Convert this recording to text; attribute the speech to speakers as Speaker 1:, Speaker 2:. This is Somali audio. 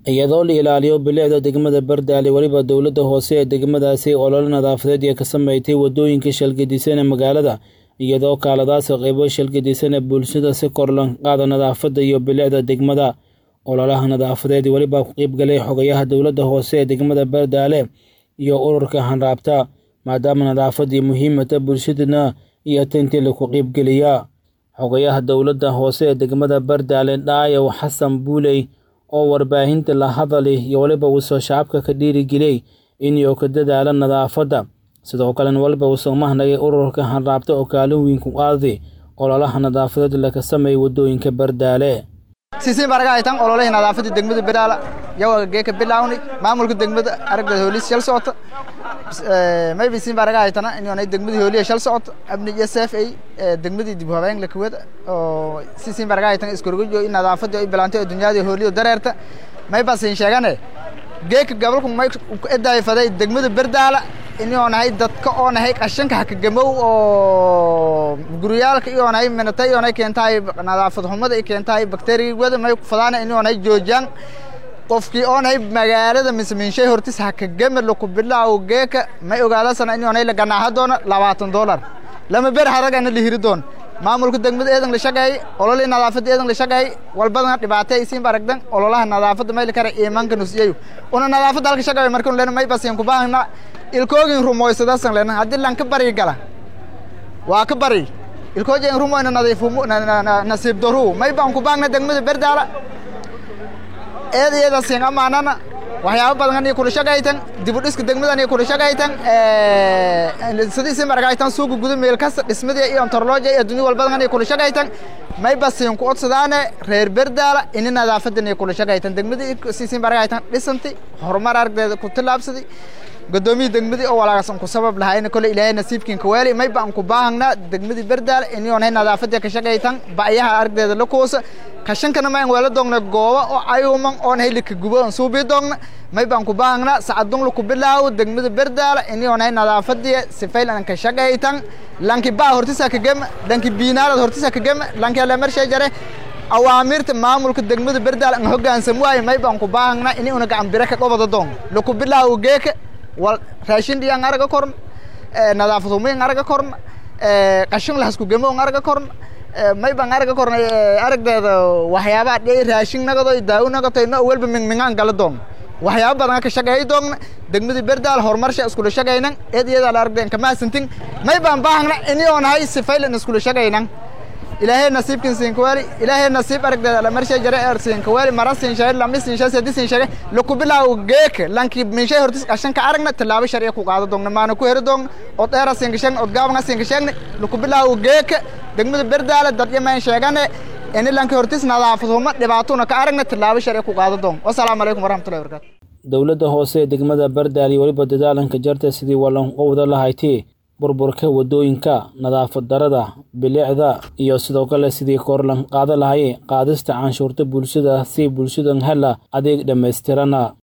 Speaker 1: iyadoo la ilaaliyo bilicda degmada bardaale weliba dowladda hoose ee degmadaasi olole nadaafadeed ee ka sameeytay wadooyinka shalgadisan ee magaalada iyadoo kaaladaasi qaybo shalgadisan ee bulshada si kor loo qaada nadaafadda iyo bilicda degmada ololaha nadaafadeed weliba ku qeybgalay xogayaha dowladda hoose ee degmada bardaale iyo ururka hanraabta maadaama nadaafadii muhiimata bulshadana iyo tintii laku qeybgeliyaa xogayaha dowladda hoose ee degmada bardaale dhaayow xasan buuley oo warbaahinta la hadali iyo weliba uusoo shacabka ka dhiirigeliyey inuu ka dadaala nadaafadda sidoo kalena weliba uusoo mahnagay ururka hanraabta oo kaalin weyn ku qaaday ololaha nadaafadeed laga sameeyay wadooyinka bardaale
Speaker 2: siisiin baraga haytan ololihii nadaafadii degmada biraala yawaga geeka bilawni maamulka degmada aragda hoolis shal socota maybe siin baraga haytana inay degmadii hooliya shal socota abni iyo sef ay degmadii dib habeyn la kuwada oo siisiin baraga haytan iskorgojo in nadaafadii ay bilantay oo dunyadii hooliyo dareerta may ba siin sheegane geeka gabalku may edaay faday degmada berdaala inuu nahay dadka oo nahay qashanka hakagamow oo guryaalka iyo nahay minatay iyo nahay keentahay nadaafad xumada ay keentahay bakteeriyada may fadaana inuu nahay joojaan qofkii oo nahay magaalada mismiinshay hortis hakagame laku bilaaw geeka may ogaadasana inuu nahay laganaaha doona labaatan dollar lama ber haragana la hiri doon maamulka degmada eedan la shaqeeyay ololii nadaafadda eedan la shaqeeyay walbadana dhibaatay isiin baragdan ololaha nadaafadda mayl kare iimanka nusiyayo una nadaafadda halka shaqeeyo markan lena may basiin kubaahna ilkoogin rumoysadasan lena haddii lan ka bari gala waa ka bari ilkoojin rumoyna nadiifu nasiib daru may baan kubaahna degmada berdaala eed iyada siin amaanana waxyaabo badan kula shaqaytan dib u dhiska degmadan kula shaqaytan sidii siin baragaytan suuqa guda meel kasta dhismadii iyo antorlooja iyo dunya walbadan kula shaqaytan may basiin ku odsadaane reer berdaala ini nadaafadan kula shaqaytan degmadii siin baragaytan dhisanti horumar aragdeeda ku tilaabsadi gudoomiye degmadii oo walaagasan ku sabab lahaayna kole ilaahay nasiibkiin ka weeli may baan ku baahna degmadii berdaala ini oonay nadaafadii ka shaqaytan ba'yaha aragdeeda la koosa kashankana mayn weela doogna gooba oo ayuman oon haylika gubo on suubii doogna may baan ku baahna sacadun laku bilaawo degmada berdaala ini oonay nadaafadii sifayl an ka shaqaytan lanki baa hortisa ka gema lanki biinaalad hortisa ka gema lanki alamershay jare awaamirta maamulka degmada berdaala an hogaansam waayo may baan ku baahna ini una gacan bire ka qobada doon laku bilaawo geeka wal raashin dhiyaan araga korn nadaafad humayn araga korn qashin lahasku gemo on araga korn may baan araga kornay aragdeeda waxyaabaha dhici raashin nagado daawo nagato ino welba mingmingaan gala doon waxyaaba badan ka shaqeey doogna degmadii berdaal horumarsha iskula shaqaynan eed iyada la aragdeen kamaasantin may baan baahna ini oo nahay sifaylan iskula shaqaynan ilaahay nasiibkin siinkawaali ilaahay nasiib aragdeeda la marshay jare er siinkawaali mara siin shay lami siin shay sadi siin shay laku bilaaw geek lanki minshay hortis qashan ka aragna tallaabo sharciya ku qaado doogna maana ku heri doogna od dheera siin gashan od gaabanga siin gashan laku bilaaw geek degmada berdaala dad yamaan sheegane ini lanki hortis nadaafad huma dhibaatona ka aragna tallaabo sharciya ku qaado doon wasalaamu calaykum waraxmatullahi wabarakatu
Speaker 1: dowladda hoose ee degmada bardaale iyo weliba dadaalanka jarta sidii walanqowda lahayti burburka wadooyinka nadaafad darada bilicda iyo sidoo kale sidii korlan qaada lahay qaadista canshuurta bulshada si bulshadan hela adeeg dhammaystirana